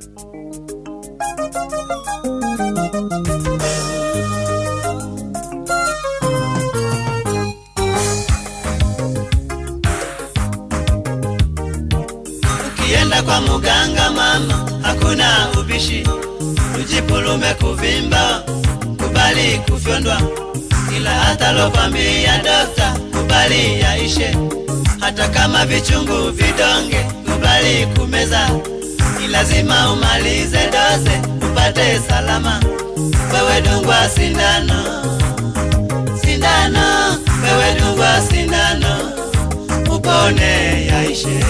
Ukienda kwa muganga mama, hakuna ubishi, ujipulume kuvimba, kubali kufyondwa, ila hata lokwambia dokta, kubali yaishe, hata kama vichungu vidonge, kubali kumeza, ni lazima umalize doze upate salama. Wewe dungwa sindano, sindano, wewe dungwa sindano, upone yaishe.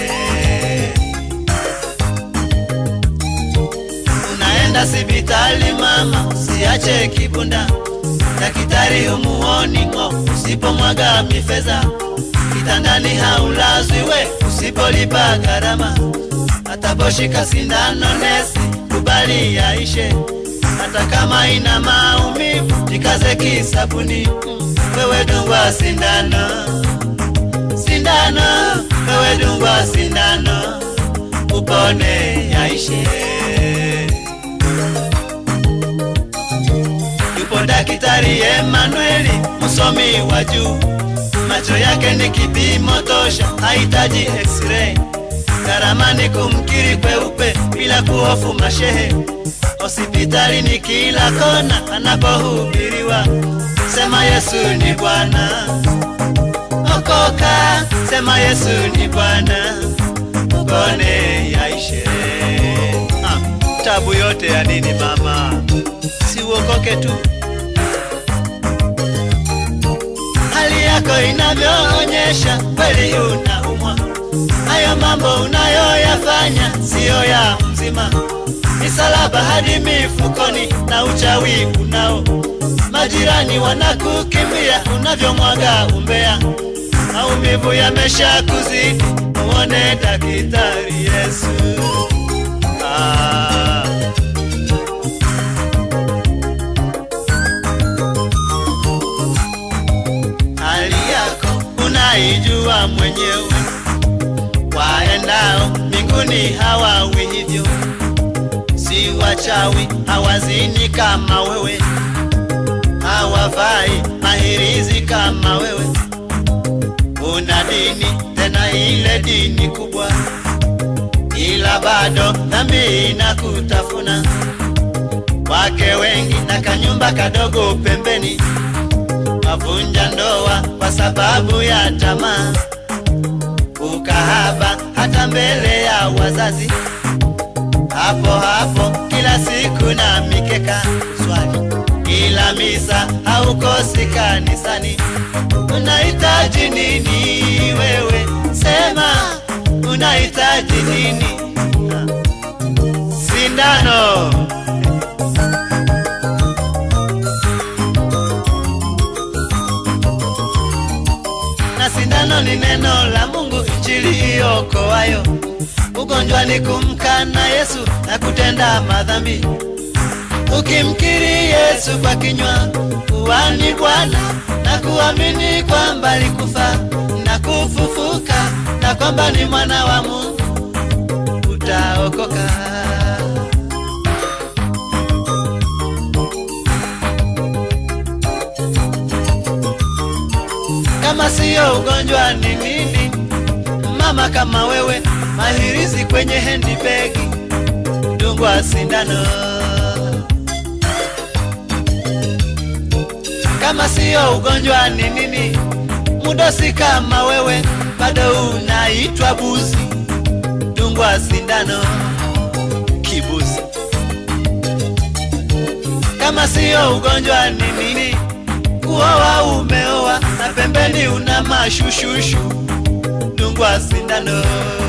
Unaenda sibitali mama, usiache kibunda, daktari humuoni ng'o, usipomwaga mifeza kitandani haulazwi we, usipolipa gharama, ataposhika sindano nesi, kubali yaishe, hata kama ina maumivu, jikaze kisabuni, Mm, wewe dungwa sindano, sindano, wewe dungwa sindano, upone yaishe. Yupo daktari Emanueli, msomi wa juu, macho yake ni kipimo tosha, hahitaji x-ray. Gharama ni kumkiri kweupe bila kuhofu mashehe. Hospitali ni kila kona anapohubiriwa, sema Yesu ni Bwana. Okoka, sema Yesu ni Bwana, upone yaishe. Ah, tabu yote ya nini mama? si uokoke tu. Hali yako inavyoonyesha kweli unaumwa, hayo mambo unayoyafanya siyo ya mzima. Misalaba hadi mifukoni na uchawi unao, majirani wanakukimbia unavyomwaga umbea. Maumivu yamesha kuzidi, muone daktari Yesu. Ah. hali yako unaijua mwenyewe. Waendao mbinguni hawawi hivyo, si wachawi, hawazini kama wewe, hawavai mahirizi kama wewe. Una dini tena ile dini kubwa, ila bado dhambi inakutafuna. Wake wengi na kanyumba kadogo pembeni wavunja ndoa kwa sababu ya tamaa, ukahaba hata mbele ya wazazi. Hapo hapo kila siku na mikeka swali, kila misa haukosi kanisani. Unahitaji nini wewe? Sema unahitaji nini? Sindano. na sindano ni neno la Mungu, injili iokoayo. Ugonjwa ni kumkana Yesu na kutenda madhambi. Ukimkiri Yesu kwa kinywa kuwa ni Bwana na kuamini kwamba alikufa na kufufuka na kwamba ni mwana wa Mungu, utaokoka. kama siyo ugonjwa ni nini? Mama kama wewe, mahirizi kwenye handbag, dungwa sindano. Kama siyo ugonjwa ni nini? Mudosi kama wewe, bado unaitwa buzi, dungwa sindano. Kibuzi. Kama siyo ugonjwa ni nini? kuoa umeoa na pembeni una mashushushu, dungwa sindano.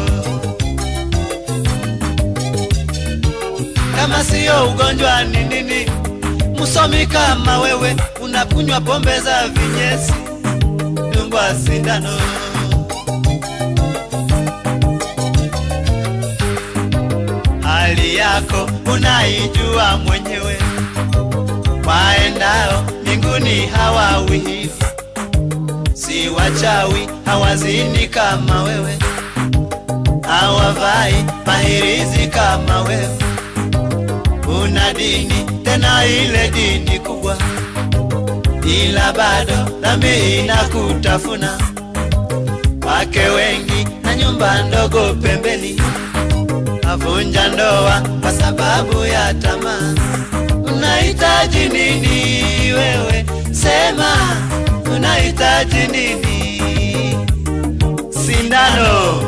Kama siyo ugonjwa ni nini? Msomi kama wewe unakunywa pombe za vinyesi, dungwa sindano. Hali yako unaijua mwenyewe, waendao mbinguni hawawi hivyo, si wachawi, hawazini kama wewe, hawavai mahirizi kama wewe, una dini tena ile dini kubwa, ila bado dhambi inakutafuna. Wake wengi na nyumba ndogo pembeni, avunja ndoa kwa sababu ya tamaa. Unahitaji nini wewe? Sema, unahitaji nini? Sindano.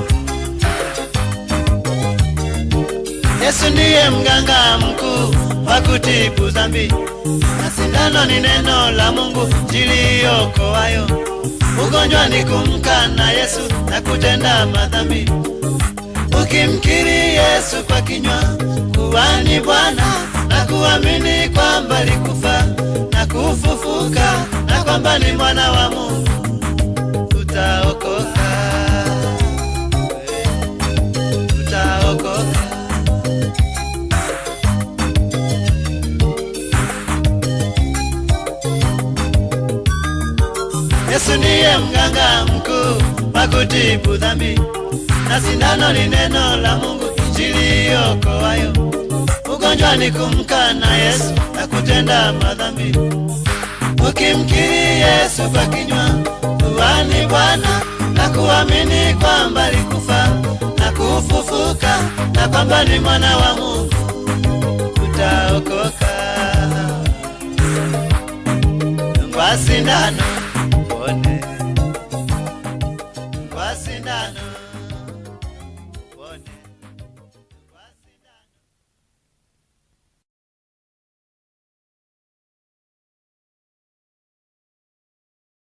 Yesu ndiye mganga mkuu wa kutibu dhambi, na sindano ni neno la Mungu jiliokoayo. Ugonjwa ni kumkana Yesu na kutenda madhambi. Ukimkiri Yesu kwa kinywa kuwa ni Bwana na kuamini kwamba alikufa na kufufuka na kwamba ni mwana wa Mungu, utaokoka, utaokoka. Yesu ndiye mganga mkuu wa kutibu dhambi, na sindano ni neno la Mungu, injili iokoayo. Ugonjwa ni kumkana Yesu na kutenda madhambi. Ukimkiri Yesu kwa kinywa kuwa ni Bwana na kuamini kwamba alikufa na kufufuka na kwamba ni mwana wa Mungu, utaokoka kwa sindano